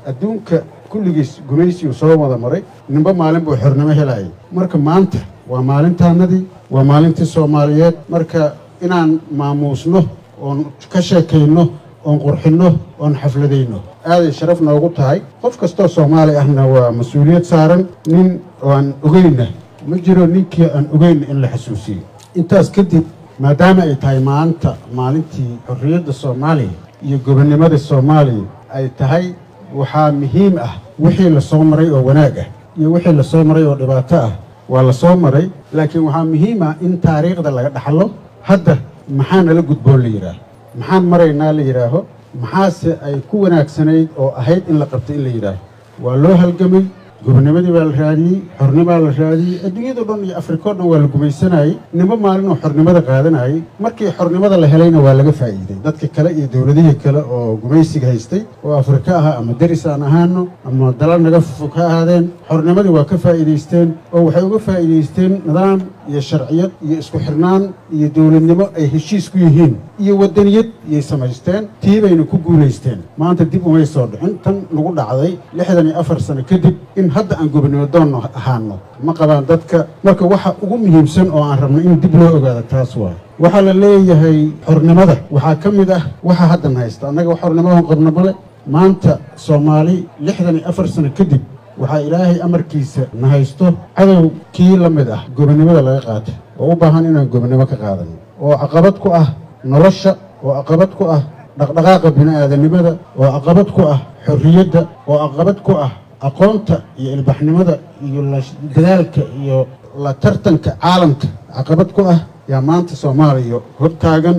adduunka kulligiis gumaysiyu soo wada maray ninba maalin buu xornimo helayay marka maanta waa maalintaanadii waa maalintii soomaaliyeed marka inaan maamuusno oon ka sheekayno oon qurxinno oon xafladayno aaday sharaf noogu tahay qof kastoo soomaali ahna waa mas-uuliyad saaran nin aan ogeyna ma jiro ninkii aan ogeyna in la xasuusiyo intaas kadib maadaama ay tahay maanta maalintii xorriyadda soomaaliya iyo gobonnimada soomaaliya ay tahay waxaa muhiim ah wixii la soo maray oo wanaag ah iyo wixii la soo maray oo dhibaato ah waa la soo maray laakiin waxaa muhiim ah in taariikhda laga dhaxlo hadda maxaa nala gudboon la yidhaaho maxaan maraynaa la yidhaaho maxaase ay ku wanaagsanayd oo ahayd in la qabto in la yidhaaho waa loo halgamay gobonimadii baa la raadiyey xornimaa la raadiyey adduunyado dhan iyo afrika o dhan waa la gumaysanayey ninba maalin oo xornimada qaadanayay markii xornimada la helayna waa laga faa'iiday dadka kale iyo dowladihii kale oo gumaysiga haystay oo afrika ah ama deris aan ahaano ama dala naga fog ha ahaadeen xornimadii waa ka faa'iidaysteen oo waxay uga faa'iidaysteen nidaam iyo sharciyad iyo isku xirnaan iyo dowladnimo ay heshiis ku yihiin iyo waddaniyad iyay samaysteen tii bayna ku guulaysteen maanta dib umay soo dhicin tan lagu dhacday lixdan iyo afar sano kadib in hadda aan gobonimo doonno ahaano ma qabaan dadka marka waxa ugu muhiimsan oo aan rabno in dib loo ogaado taas waa waxaa la leeyahay xornimada waxaa ka mid ah waxa haddan haysta annaga xornimadan qabno male maanta soomaali lixdan iyo afar sano kadib waxaa ilaahay amarkiisa na haysto cadow kii la mid ah gobonnimada laga qaatay oo u baahan inaan gobonnimo ka qaadano oo caqabad ku ah nolosha oo caqabad ku ah dhaqdhaqaaqa bini'aadanimada oo caqabad ku ah xorriyadda oo caqabad ku ah aqoonta iyo ilbaxnimada iyo dadaalka iyo la tartanka caalamka caqabad ku ah yaa maanta soomaaliya hortaagan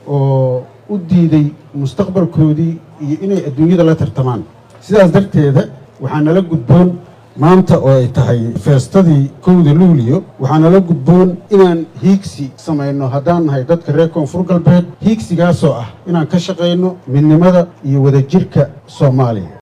oo u diiday mustaqbalkoodii iyo inay adduunyada la tartamaan sidaas darteeda waxaa nala gudboon maanta oo ay tahay feestadii kowda luuliyo waxaa nala gudboon inaan hiigsi samayno haddaan nahay dadka reer koonfur galbeed hiigsigaasoo ah inaan ka shaqayno midnimada iyo wadajirka soomaaliya